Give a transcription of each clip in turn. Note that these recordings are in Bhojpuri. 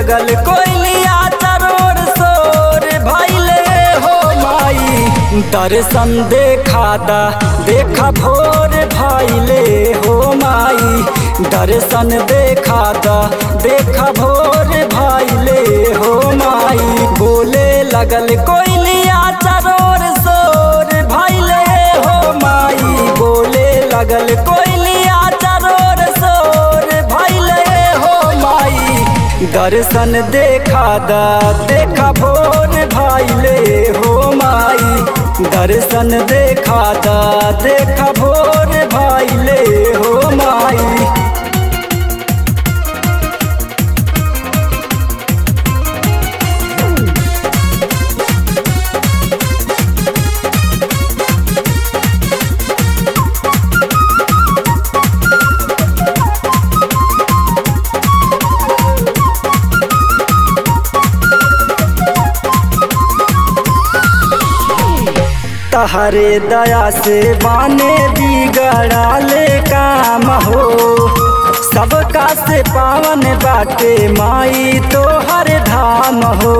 लगल कोयलिया चरोर सोर भैले हो माई दर्शन देखा दा देखा भोर भैले हो माई दर्शन देखा दा देखा भोर भैले हो माई बोले लगल कोयलिया चरोर सोर भैले हो माई बोले लगल कोयलिया चरोर सोर भैले हो माई दर्शन देखा दा देखा भोर भैले हो माई दर्शन देखा दा देखा भोर भैले हो माई तहरे दया से बाने बिगड़ाले काम हो सबका से पावन बाटे माई तो हर धाम हो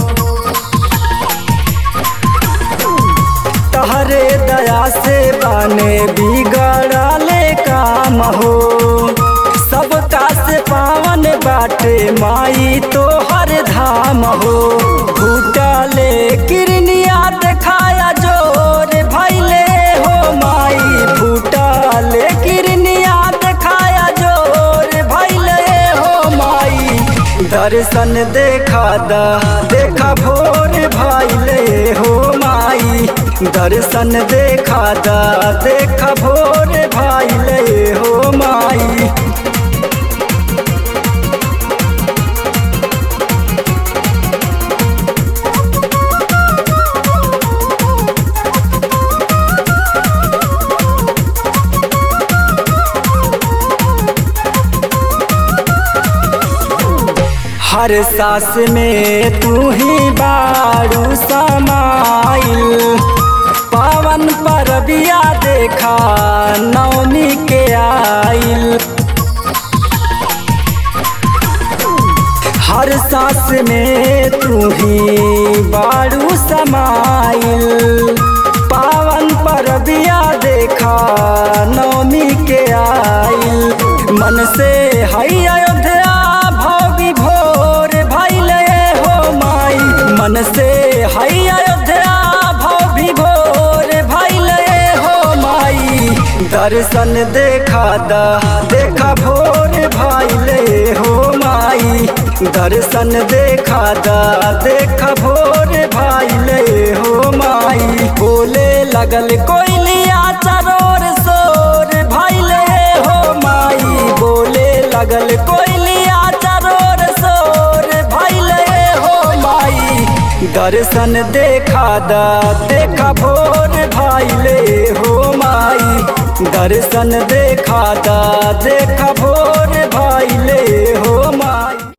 तहरे दया से बाने बिगड़ाले काम हो सबका से पावन बाटे माई तो हर धाम हो फूटले किरनिया देखाया जोर भैले हो माई फूटले किरनिया देखाया जोर भैले हो माई दर्शन देखा दा देखा भोर भैले हो माई दर्शन देखा दा देखा भोर भैले हो माई हर सास में तू ही बारू समाइल पावन परबिया देखा नवमी के आइल हर सास में तू ही बारू समाइल पावन परबिया देखा नवमी के आइल मन से हई अयोध्या भोगी भोर भैले हो माई मन से हई अयोध्या भोगी भोर भैले हो माई दर्शन देखा दा देखा भोर भैले हो माई दर्शन देखा दा देखा भोर भैले हो माई बोले लगल कोयलिया चरोर सोर भैले हो माई बोले लगल कोयलिया चरोर सोर भैले हो माई दर्शन देखा दा देखा भोर भैले हो माई दर्शन देखा दा देखा भोर भैले